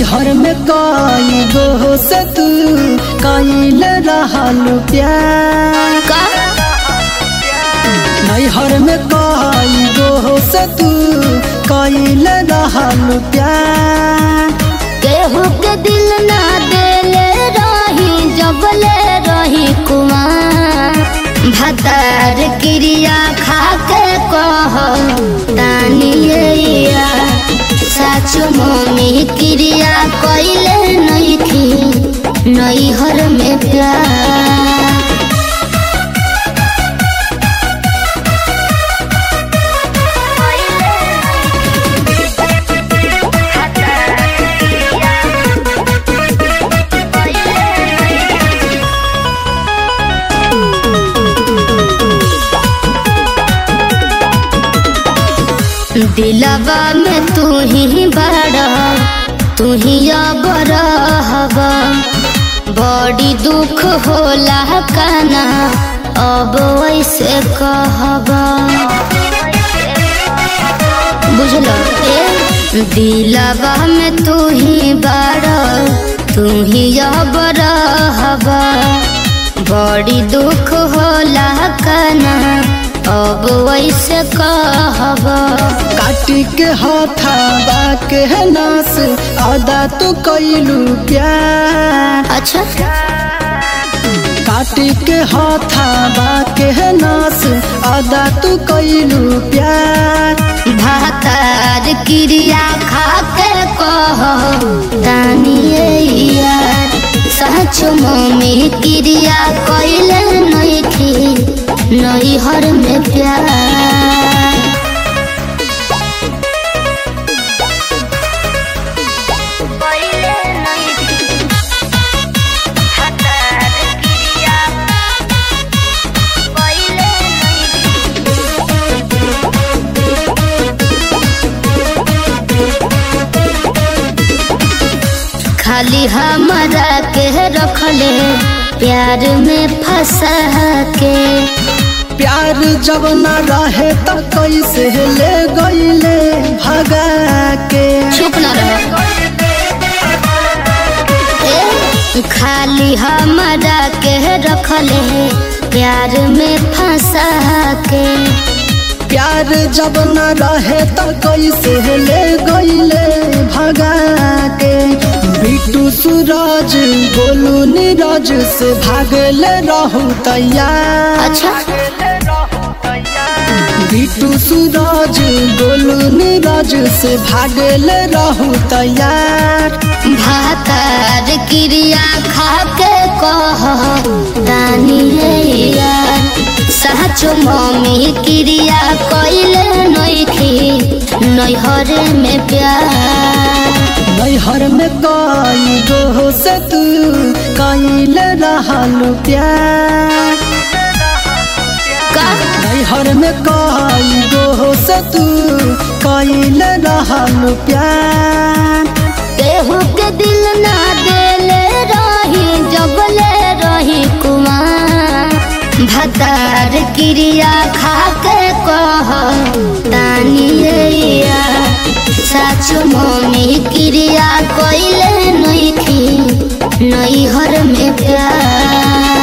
नैहर में कई गो से तू कईल रहल प्यार का नैहर में कई गो से तू कईल रहल प्यार केहू के दिल ना देले रही जबले रही कुमार भतार क्रिया खा के कह तानिया सच मम्मी क्रिया कैले नहीं थी नैहर में प्यार दिलवा में तू ही बड़ा तू ही अब रहबा बड़ी दुख होला काना अब वैसे कहबा बुझल ए दिलवा में तू ही बड़ा तू ही अब रहबा बड़ी दुख होला काना अब वैसे कहबा काटी के हथाबा के नास आदा तू कईलू प्यार अच्छा काटी के हथाबा के नास आदा तू कईलू प्यार भातार क्रिया खा के कह तानिए यार सच मम्मी क्रिया कैले नहीं थी नैहर में प्यार खाली हमारा के रखले प्यार में फंसा के प्यार जब न रहे त कैसे ले गईले भगा के चुप न रहो ए, खाली हमारा के रखले प्यार में फंसा के प्यार जब न रहे त कैसे ले गईले भगा के बिटू सूरज गोलू नीरज से भागले रहू तैयार अच्छा बिटू सूरज गोलू नीरज से भागले रहू तैयार भातार क्रिया खा के कह दानिए यार सच मम्मी क्रिया कैले नहीं थी नैहर में प्यार नैहर में कई गो से तू कईल रहल प्यार का नैहर में कई गो से तू कईल रहल प्यार केहू के दिल ना देले रही जबले रही कुमार भतार क्रिया खा के कह तानिए यार सच मम्मी क्रिया कैले नहीं थी नैहर में प्यार